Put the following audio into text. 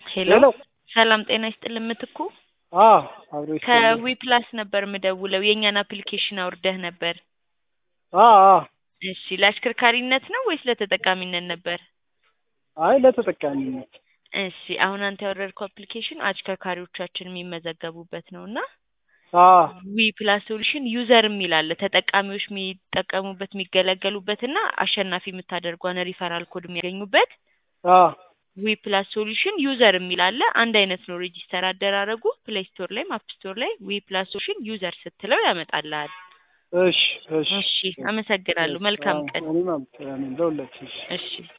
ሄሎ ሄሎ ሰላም ጤና ይስጥልን ምትኩ አዎ አብሮ ይስጥልኝ። ከዊ ፕላስ ነበር ምደውለው የእኛን አፕሊኬሽን አውርደህ ነበር አዎ አዎ እሺ ለአሽከርካሪነት ነው ወይስ ለተጠቃሚነት ነበር አይ ለተጠቃሚነት እሺ አሁን አንተ ያወረድከው አፕሊኬሽን አሽከርካሪዎቻችን የሚመዘገቡበት ነው እና አዎ ዊ ፕላስ ሶሉሽን ዩዘር የሚል አለ ተጠቃሚዎች የሚጠቀሙበት የሚገለገሉበት እና አሸናፊ የምታደርጓን ሪፈራል ኮድ የሚያገኙበት አዎ ዊ ፕላስ ሶሉሽን ዩዘር የሚል አለ አንድ አይነት ነው ሬጂስተር አደራረጉ ፕሌይ ስቶር ላይም አፕ ስቶር ላይ ዊ ፕላስ ሶሉሽን ዩዘር ስትለው ያመጣልሃል እሺ እሺ እሺ አመሰግናለሁ መልካም ቀን እኔም አመሰግናለሁ ለሁላችን እሺ እሺ